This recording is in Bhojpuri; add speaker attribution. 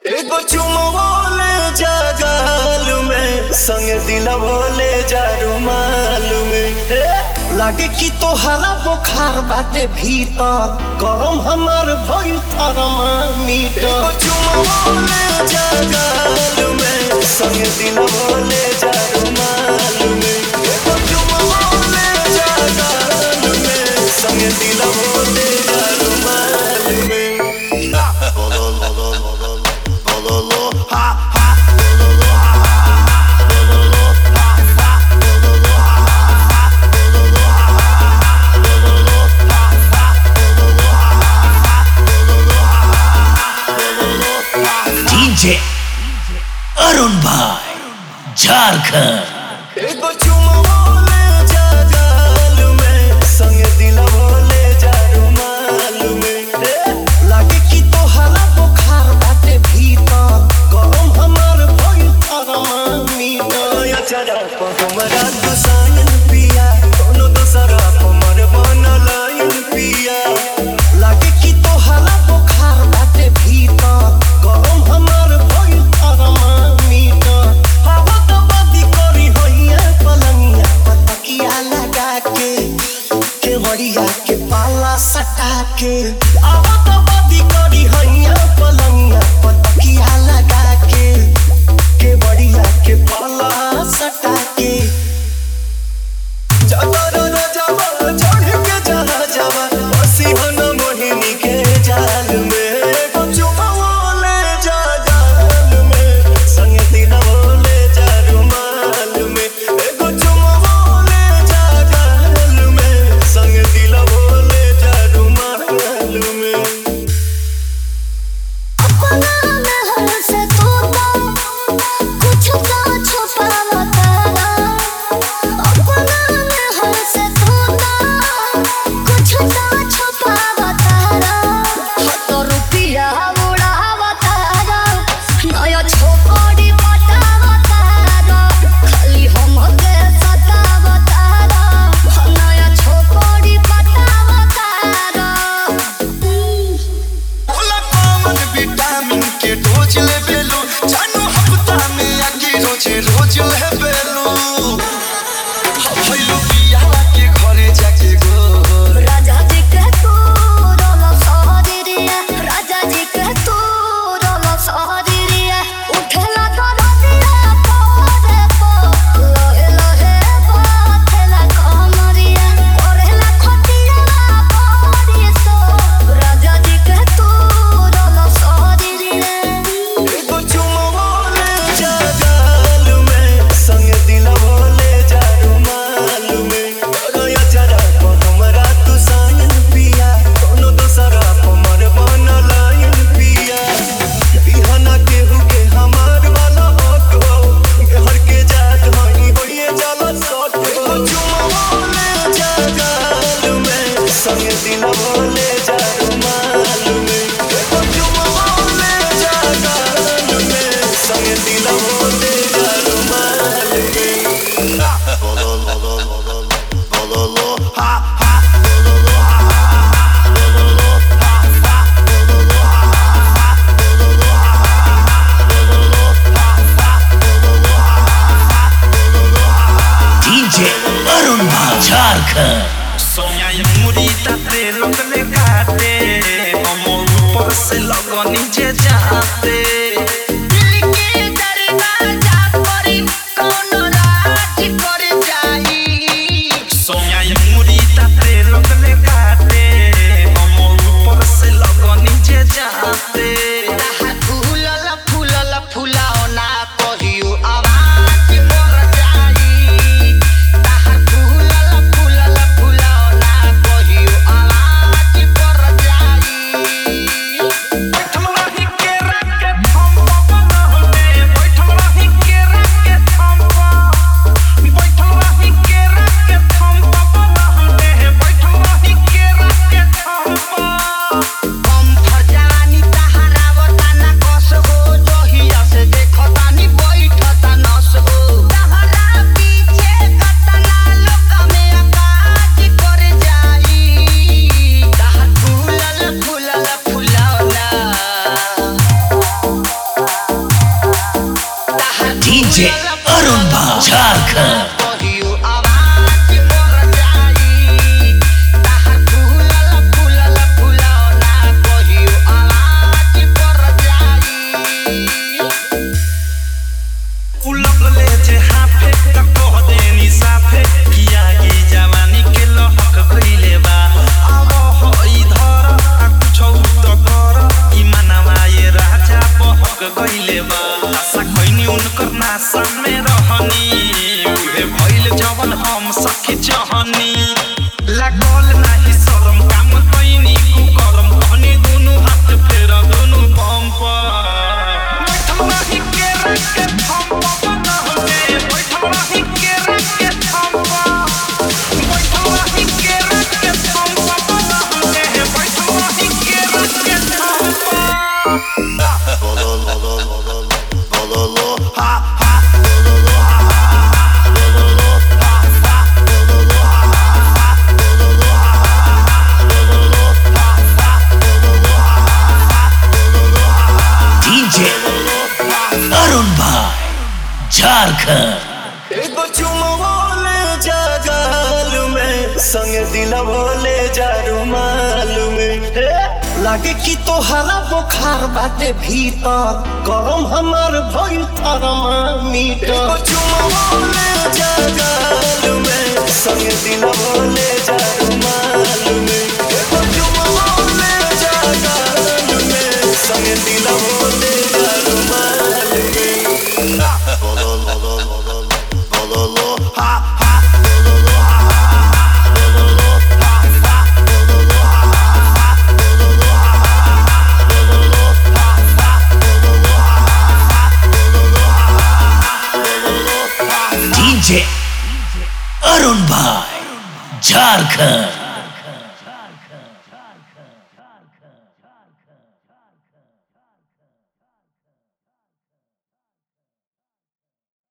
Speaker 1: एगो चुमवोले जगाल में संग दिलवोले जा रुमाल में हे, लागे कि तोहरा बुखार बाटे भीतर गरम हमर भइल थर्मामीटर एगो चुमवोले जगाल में संग दिलवोले जा रुमाल में एगो चुमवोले जगाल में संग दिलवोले जा रुमाल में
Speaker 2: डीजे अरुण भाई झारखंड
Speaker 1: एगो चुमवोले जगाल में संग दिलवोले जा रुमाल में ए, लागे कि तोहरा बुखार बाटे भीतर गरम हमर भइल थर्मामीटर या चरा प हमरा दुसायन पिया कोनो दोसरा प मर बनलायन पिया लागे कि तोहरा बुखार बाटे भीतर गरम हमर भइल थर्मामीटर हवा त बदी करी होइए पलंगिया पतकिया लगा के केवड़िया के पाला सटा के हवा त बदी करी होइए पलंगिया पतकिया लगा के केवड़िया के पाला सटा के जबर रजवा चढ़ के जहा जवा बसी हन मोहिनी के जाल में एगो चुमवोले जा जाल में संग दिलवोले जा रुमाल में एगो चुमवोले जा जाल में संग दिलवोले जा रुमाल में
Speaker 3: अपना में हंस तू तो कुछ तो छुपावता अपना में हंस तू तो कुछ तो छुपावता तो रुपया उड़ावता नया छोकरी पटावता खाली हमके सतावता नया छोकरी पटावता
Speaker 1: बोला कॉमन विटामिन के डोज ले बेलू जानू हफ्ता में आके रोज रोज ले बेलू भइलू बियाह के घरे जाके गो
Speaker 3: राजा जी के तू रोलो सहरिया राजा जी के तू रोलो सहरिया उठला तो रतिया पोरे पो लोहे लोहे बाथला कमरिया कोरेला खटिया परी सो राजा जी के तू रोलो सहरिया
Speaker 1: एगो चुमवोले जा जाल में संग दिलवोले जा रुमाल में रोया जरा को हमरा तू सायन पिया कोनो दोसरा को मर बनलायन पिया बिहना केहू के हमार वाला हटो हर के जात हई होइए जाला सट एगो चुमवोले जा जाल में संग दिलवोले जा रुमाल में एगो चुमवोले जा जाल में संग दिलवोले जा रुमाल में
Speaker 2: डीजे अरुण भाई झारखंड
Speaker 4: सोया ये मुड़ी ताते लगले काटे अमर ऊपर से लगनी जे जाते दिल के दरवाजा पर कौन राज कर जाई सोया ये मुड़ी ताते लगले काटे अमर ऊपर से लगनी जे जाते फूलल फूलल फुलाओ ना कहियो आवाज पर जाई ताहा फूलल फूलल फुलाओ ना कहियो आवाज पर जाई बैठम रही
Speaker 2: डीजे अरुण भाई झारखंड
Speaker 4: कहियो आवाज पर जाई ताहा फूलल फूलल फुलौना कहियो आवाज पर जाई उलट ले जे हाफे त कह देनी साफे किया की जवानी के लहक गइले बा अब हो इधर आ कुछौ त कर ई मनवा ये राजा बहक गइले बा आशा खैनी उनकर नासा में रहनी उहे भइल जवन हम सखी चाहनी लागल नाही शरम काम कैनी कुकरम कहनी दुनु हाथ फेर दुनु बम पर बैठल रही के रख के थम बना होगे बैठल रही के रख के थम बैठल रही के रख के थम बना होगे बैठल रही के रख के थम
Speaker 2: डीजे अरुण भाई झारखंड
Speaker 1: एगो चुमवा ले जा गाल में संग दिलवा ले जा रुमाल में हे, लागे कि तोहरा बुखार बाटे भीतर गरम हमार भइल थर्मामीटर एगो चुमवा ले जा गाल में संग दिलवा ले जा रुमाल में एगो चुमवा ले जा गाल में संग दिलवा ले जा रुमाल में
Speaker 2: डीजे अरुण भाई झारखंड